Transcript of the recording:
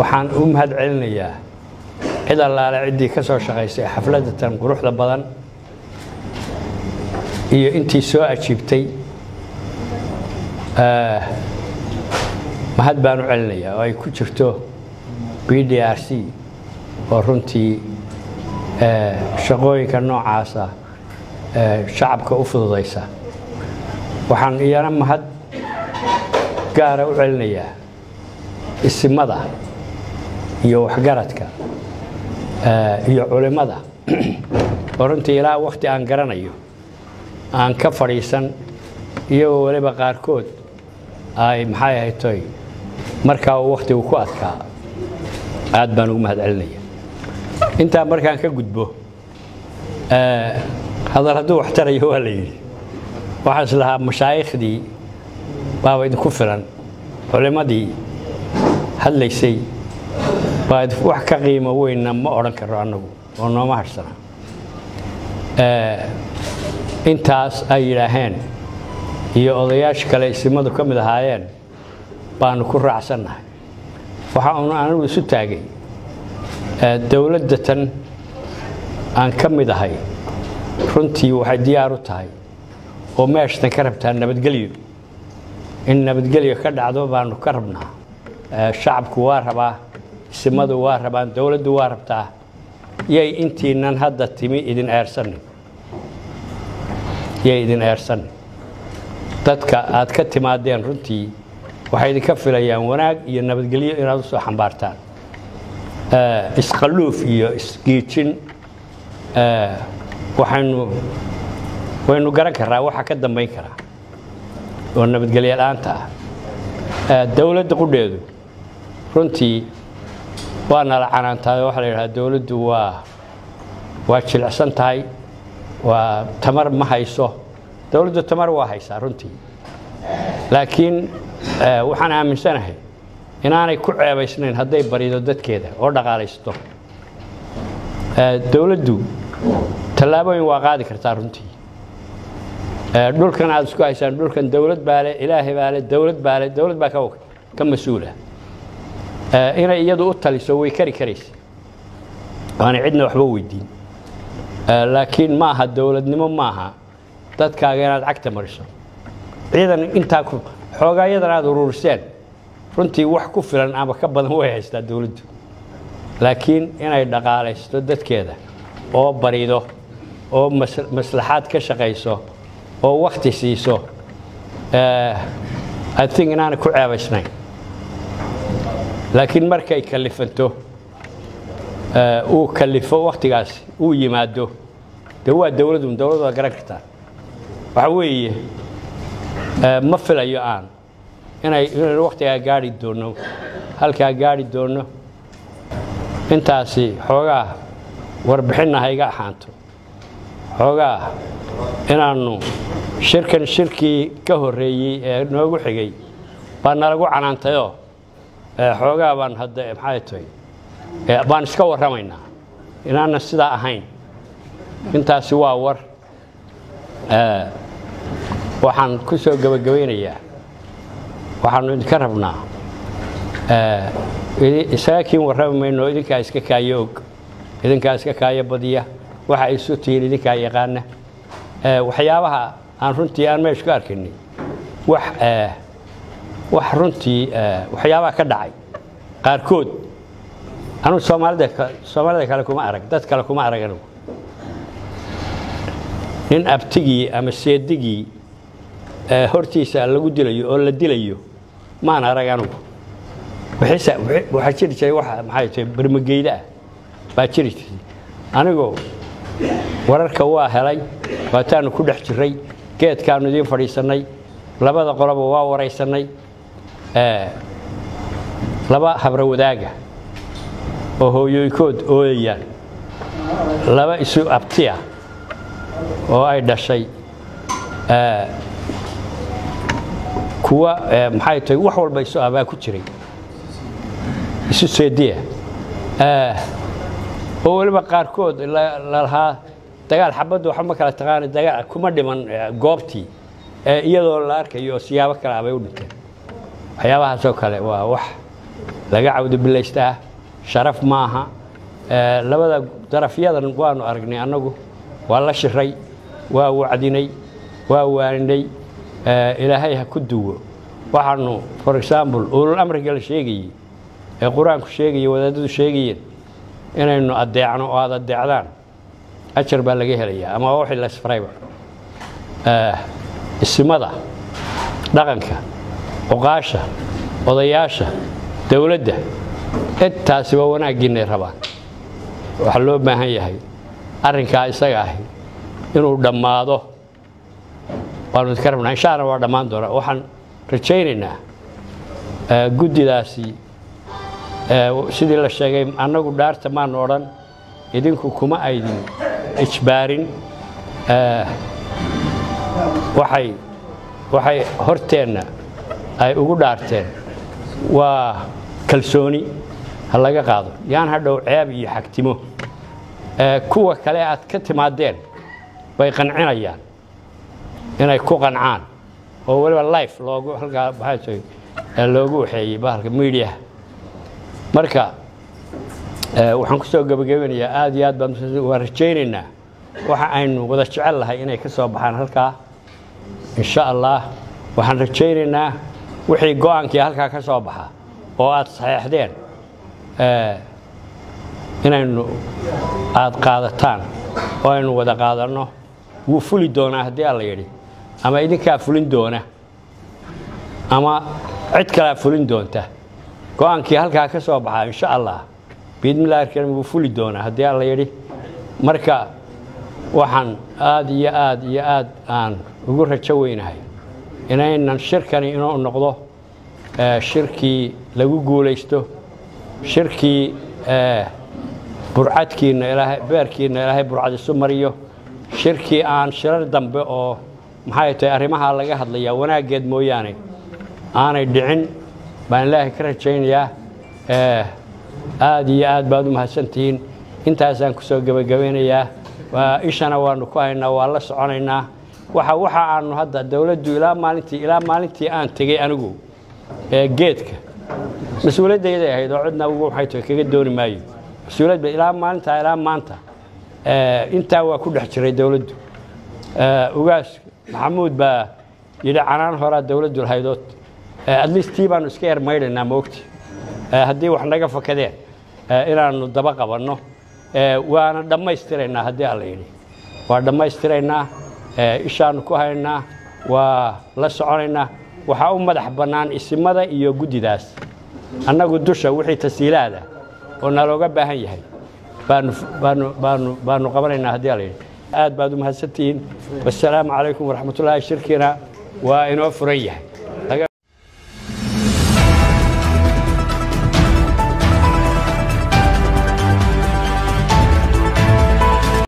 waxaan u mahad celinayaa cid allaale ciddii ka soo shaqaysay xafladda tan quruxda badan iyo intii soo ajiibtay mahad baan u celinayaa oo ay ku jirto b d r c oo runtii shaqooyinka noocaasa shacabka u fududaysa waxaan iyana mahad gaara u celinayaa isimada iyo waxgaradka iyo culimmada oo runtii ilaa wakhti aan garanayo aan ka fadhiisan iyagoo weliba qaarkood ay maxay ahaytoy markaa uu wakhtigu ku adkaa aad baan ugu mahad celinaya intaa markaan ka gudbo hadal hadduu wax tarayo waa la yidhi waxaan is lahaa mashaaikhdii baaba idinku filan culimmadii hadlaysay baa wax ka qiimo weynna ma odhan karo annagu oo nooma harsana intaas ay yidhaaheen iyo odayaasha kale isimadu ka mid ahaayeen baanu ku raacsannahay waxa uunu anigu isu taagay dowladda tan aan ka mid ahay runtii waxay diyaar u tahay oo meeshatan ka rabtaa nabadgelyo in nabadgelyo ka dhacdo baanu ka rabnaa shacabku waa rabaa isimadu waa rabaan dowladdu waa rabtaa yay intiinan hadda timi idin eersanin yay idin eersanin dadka aad ka timaadeen runtii waxay idinka filayaan wanaag iyo nabadgelyo inaad u soo xambaartaan isqalluuf iyo isgiijin waxaynu waynu garan karraa waxa ka dambayn karaa oo nabadgelyo la'aanta ah dowladda qudheedu runtii waa nala canaantahay waxaa la yidhaha dowladdu waa waa jilicsan tahay waa tamar ma hayso dowladdu tamar waa haysaa runtii laakiin waxaan aaminsanahay inaanay ku ceebaysnayn hadday barido dadkeeda oo dhaqaalaysto dowladdu tallaabooyin waa qaadi kartaa runtii dhulkan aad isku haysaan dhulkan dowlad baa le ilaahay baa le dowlad baa le dowlad baa ka mas-uula inay iyadu u taliso way kari karaysa waana cidna waxba weydiin laakiin ma aha dowladnimo maaha dadkaaga inaad cagta mariso ciidan intaa xoogaa iyadan aad ururiseen runtii wax ku filan ama ka badan way haystaa dowladdu laakiin inay dhaqaalaysto dadkeeda oo barido oo maslaxaad ka shaqayso oo wakti siiso i think inaanay ku ceebaysnayn laakiin markay kalifanto uu kalifo wakhtigaas uu yimaado dee waa dowladun dowlad waa garan kartaa waxa weeye ma filayo aan inay inaynu wakhtigaa gaari doonno halkaa gaari doonno intaasi xoogaa warbixinna ha iga axaanto xoogaa inaannu shirkan shirkii ka horreeyey ee noogu xigay baa nalagu canaantayoo xoogaa baan hadda maxay tahay baan iska warramaynaa inaana sidaa ahayn intaasi waa war waxaan ku soo gebagabaynayaa waxaannu idinka rabnaa isaga kiin warrami mayno idinkaa iska kaayo og idinkaa iska kaayo badiya waxa ay isu tihiin idinkaa yaqaana waxyaabaha aan runtii aan meesha ka arkaynay wax wax runtii waxyaabaha ka dhacay qaarkood anugu soomaalida soomaalida kale kuma arag dad kale kuma arag anugu nin abtigii ama seedigii hortiisa lagu dilayo oo la dilayo maan arag anugu waxaa jiri jiray waxa maxay tahay bermageyda ah baa jiri jirtay anigoo wararka waa helay waataanu ku dhex jirray geedkaanu idiin fadhiisannay labada qoloba waa waraysannay laba habro wadaaga oo hooyooyinkood ooyayaan laba isu abtiya oo ay dhashay kuwa maxay tahay wax walba isu abaa ku jiray isu seediya oo weliba qaarkood lalahaa dagaal xabaddu waxba ma kala taqaana dagaal kuma dhiman goobtii iyadoo la arkayo oo siyaabo kale abay u dhinteen waxyaabahaasoo kale waa wax laga cawdobilaystaa sharaf maaha labada darafyadan waanu aragnay annagu waa la shiray waa wacdinay waa waaninay ilaahay ha ku duwo waxaanu for example ulul amriga la sheegayey ee qur-aanku sheegaya wadaadadu sheegayeen inaynu adeecno oo aad adeecdaan ajar baa laga helayaa ama wixii la isfarayba isimada dhaqanka oqaasha odayaasha dowladda intaasiba wanaaggiinay rabaan waxaa loo baahan yahay arrinkaa isaga ahi inuu dhammaado waanu idinka rabnaa insha alla waa dhammaan doonaa waxaan rajaynaynaa guddidaasi sidii la sheegay annagu dhaarta maanu odhan idinku kuma aydin ijbaarin waxay waxay horteenna ay ugu dhaarteen waa kalsooni ha laga qaado yaan hadhow ceeb iyo xagtimo kuwa kale aad ka timaadeen bay qancinayaan inay ku qancaan oo weliba life loogu halkaa maxaa loogu waxeeyey bahalka mediaha marka waxaan ku soo gebagabanayaa aad iyo aad baan waan rajaynaynaa waxa aynu wada jecel lahay inay ka soo baxaan halkaa insha allah waxaan rajaynaynaa wixii go-aankii halkaa ka soo baxa oo aad saxeexdeen inaynu aad qaadataan oo aynu wada qaadanno wuu fuli doonaa haddii alla yidhi ama idinkaa fulin doona ama cid kalea fulin doonta go-aankii halkaa ka soo baxaa insha allah biidmillahi alkariim wuu fuli doonaa haddii alla yidhi marka waxaan aad iyo aad iyo aad aan ugu rajo weynahay inaynan shirkani inuu noqdo shirkii lagu guulaysto shirkii burcadkiinna ilaahay beerkiinna ilaahay burcad isu mariyo shirkii aan shirar dambe oo maxay tahay arrimaha laga hadlayaa wanaaggeed mooyaane aanay dhicin baan ilaahay ka rajaynayaa aad iyo aad baad u mahadsantihiin intaasaan ku soo gebagabeynayaa ishana waanu ku haynaa waa la soconaynaa waxa waxa aanu hadda dowladdu ilaa maalintii ilaa maalintii aan tegey anigu geedka mas-uuliyadayday ahayd oo cidna ugu waxay tahay kaga dooni maayo mas-uuliyadba ilaa maalintaa ilaa maanta intaa waa ku dhex jiray dowladdu ugaas maxamuud baa yidhi canaan horaa dowladdu lahaydood atleast tii baanu iska ermaydhaynaa moogta haddii wax naga fakadeen inaannu daba qabanno waana dhammaystiraynaa haddii alla yidhi waa dhammaystiraynaa ishaannu ku haynaa waa la soconaynaa waxaa u madax bannaan isimada iyo guddidaas annagu dusha wixii tasiilaada oo nalooga baahan yahay baanu baanu baanu baanu qabanaynaa haddii alla yidhi aad baad u mahadsantihiin wassalaamu calaykum waraxmatullaahi shirkiina waa inoo furan yahay